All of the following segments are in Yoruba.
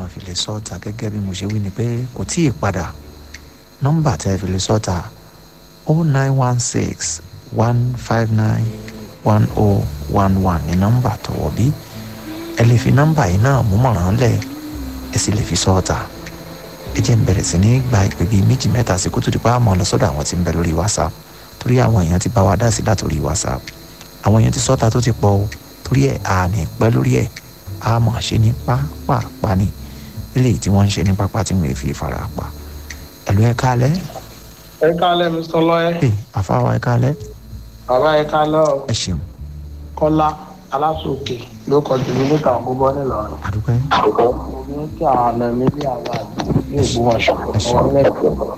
máa fi lè sọ́ọ̀tà gẹ́gẹ́ bí mo ṣe wí ni pé kò tí ì padà nọ́mbà tẹ́ ẹ fi lè sọ́ọ̀tà o nine one six one five nine one o one one ní nọ́mbà tọ̀wọ̀ bí ẹ lè fi nọ́mbà yìí náà mú mọ̀ràn lẹ̀ ẹ sì lè fi sọ́ọ̀tà ẹ jẹ́ n bẹ̀rẹ̀ sí ní gba ìpè bíi méjì mẹ́ta sí kó tó di pa àmọ́ lọ sọ́dọ̀ àwọn tí ń bẹ lórí whatsapp torí àwọn èèyàn ti bá wa dá sí látòrí whatsapp àwọn èèyàn ti sọ́ta tó ti pọ̀ o torí ẹ̀ a ní pẹ́ lórí ẹ̀ a mọ̀ ṣe ní pápápá ni eléyìí tí wọ́n ń ṣe ní pápá tí wọ́n fi fara pa ẹ̀lú ẹ̀ kálẹ̀ ẹ kálẹ̀ mr lọ́yẹ́ ẹ̀ àfáwà ẹ̀ kálẹ̀ bàbá ẹ kálẹ̀ ọ ẹ̀ ṣeun kọ́lá aláṣọkè ló kọjú mi níta ògbóbọ́ nílọrin. àdúpẹ́ mo ní kí àwọn àna mi bí àwọn àgbẹ̀ ní ògbómọ̀ṣọ́ wọn lẹ́kọ̀ọ́.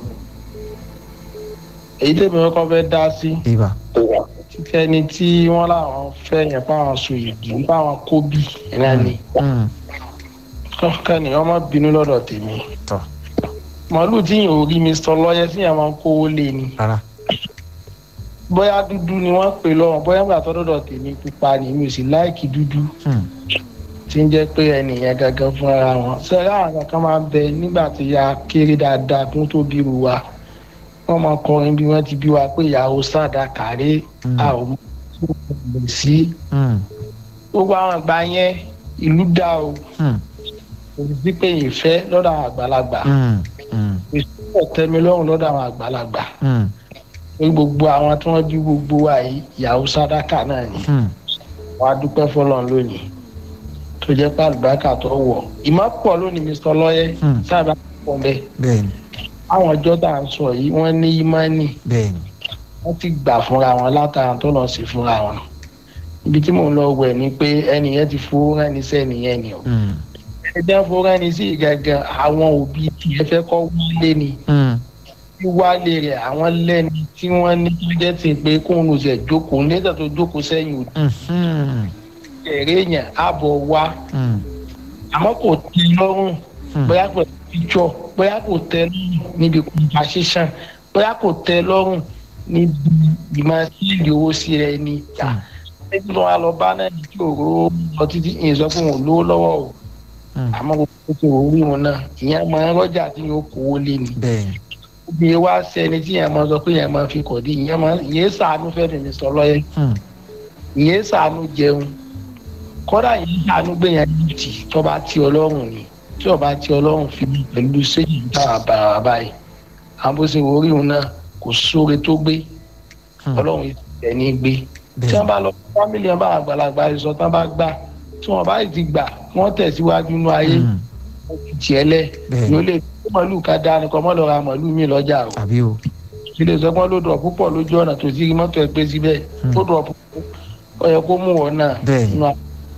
èyí tèmi kọ́kọ́ fẹ́ dá sí ibà títí ẹni tí wọ́n láwọn fẹ́ yẹn fáwọn sùn yìí fáwọn kóbì náà ni Mm, kọ́kẹ́ni ọmọ bínú lọ́dọ̀ tèmi. tọ́ màálù tí yìí ò rí mr lọ́yẹ́ tí yẹn máa ń kówó lé ni rárá bóyá dúdú ni wọ́n pè lọ́wọ́ bóyá gbà tọ́dọ̀dọ̀ tèmi pupa ni mi ò sì láìkì dúdú Mm, tí ń jẹ́ pé ẹnìyẹn gangan fúnra wọn sẹ́yìn àwọn kankan máa ń bẹ nígbà tí ya kéré dáadáa kún tó bí ru wa wọ́n máa kọrin bí wọ́n ti bí wa pé ìyàwó sáàdà kàrí Mm. a ò mú un sí mm, gbogbo àwọn àgbà yẹn ìlú dá o mm, kò sí pé ìfẹ́ lọ́dọ̀ àwọn àgbàlagbà mm, mm, ìṣòro tẹ́mi lọ́rùn lọ́dọ̀ àwọn àgbàlagbà mm, pé gbogbo àwọn tí wọ́n bí gbogbo wa yìí ìyàwó sádàkà náà ni mm, wàá dúpẹ́ fọlọ́n lónìí tó jẹ́ pé àlùbáríkà tó wọ̀ ìmọ̀ pọ̀ lónìí mr lọ́yẹ́ Hmm. sábà pọ̀ bẹ́ẹ̀ bẹ́ẹ̀ni àwọn ọjọ́ tá à ń sọ yìí wọ́n ní ìmánì bẹ́ẹ̀ni wọ́n ti gbà fúnra wọn látara tó lọ sí fúnra wọn ibi tí mò ń lọ wẹ̀ ni pé ẹnìyẹn ti fowó rẹ́ni sẹ́niyẹn ni o Mm, ẹjẹ́ fowó rẹ́ni sí gangan àwọn òbí tiẹ̀ fẹ́ kọ́ wálé ni mm, wíwálé rẹ̀ àwọn lẹ́ni tí wọ́n ní tó jẹ́ ti pé kóun ló ṣe jókòó nígbà tó jókòó sẹ́yìn òdì mm, mm, ẹ̀rẹ́ yẹn àbọ̀ wá mm, àmọ́ kò tẹ lọ́rùn Hmm. bóyá pẹ̀lú píjọ bóyá kò tẹ lọ́rùn níbi conversation bóyá kò tẹ lọ́rùn níbi ìmọ̀ sílì owó sí rẹ ni Hmm. ẹni tó wà lọ bá náà ní kí òró lọ títí ìyẹn sọ pé òun lówó lọ́wọ́ o mm, àmọ́ gbogbo tó orí wọn náà ìyẹn máa ń rọ́jà tí yóò kówó lé ni bẹ́ẹ̀ni obìnrin wá sẹni tí yẹn máa sọ pé yẹn máa fi kọ̀ dé ìyẹn máa ìyẹn sàánú fẹ́ mi sọ lọ́yẹ́ Mm, ìyẹn sàánú jẹun kọ́dà yìí sàánú gbé yẹn lùtì tó bá ti ọlọ́run ni tí ọba ti ọlọ́run fi mí pẹ̀lú sẹ́yìn dára bàrà báyìí àwọn bó ṣe orí òun náà kò sóore tó gbé mm, ọlọ́run yìí tẹ̀ ní gbé tí bẹ́ẹ̀ni wọ́n bá lọ fámìlì ọba àgbàlagbà sọ tán bá gbà tí wọ́n bá ti gbà wọ́n tẹ̀síwájú inú ayé Mm, tiẹ̀ lẹ̀ bẹ́ẹ̀ni yóò lè kó màlúù ká dáa nìkan mọ́ lọ́ọ́ ra màlúù mi lọ́jà o àbí o ilé ìsọgbọ́n ló dọ̀ púpọ̀ lójú ọ̀nà tó ti rí mọ́tò ẹ̀ pé síbẹ̀ Hmm. ó dọ̀ púpọ̀ ó yẹ kó mú wọn náà Bẹ́ẹ̀ni. nínú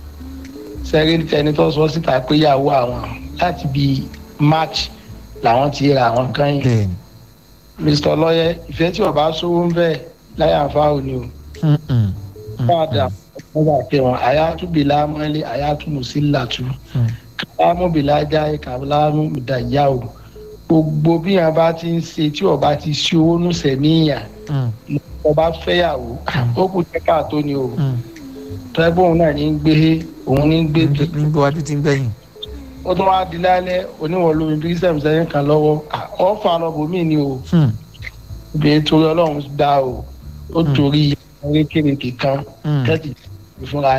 sẹ́rí tẹni tó sọ síta pé yàwó àwọn láti bí march làwọn ti ra àwọn kan yìí bẹ́ẹ̀ni mr lọ́yẹ ìfẹ́ tí ọba sówó ń bẹ̀ láyà fáwọn ni o Mm, mm, mm, fáadà wọ́n bá pè wọ́n àyàtúbìlà mọ́lẹ̀ àyàtúmùsílàtú mm, kálámùbìlà jáde kálámùdàyà o gbogbo bí wọn bá ti ń ṣe tí ọba ti ṣe owó nù sẹ̀míyàn mm, ọba fẹ́yàwó ó kù tẹ́ka tó ni o mm. tẹ́gbọ́n òun náà ní ń gbé òun ní ń gbé tó ní gbé wájú tí ń gbẹ̀yìn ó tún wáá di lálẹ́ oníwọ̀n lómi bí sẹ́mi sẹ́yìn kan lọ́wọ́ ọ̀ fà lọ bòmí ni o Mm, obìnrin torí ọlọ́run dá o ó Hmm. torí erékèrèké kan mm. tẹ́tì ìfúnra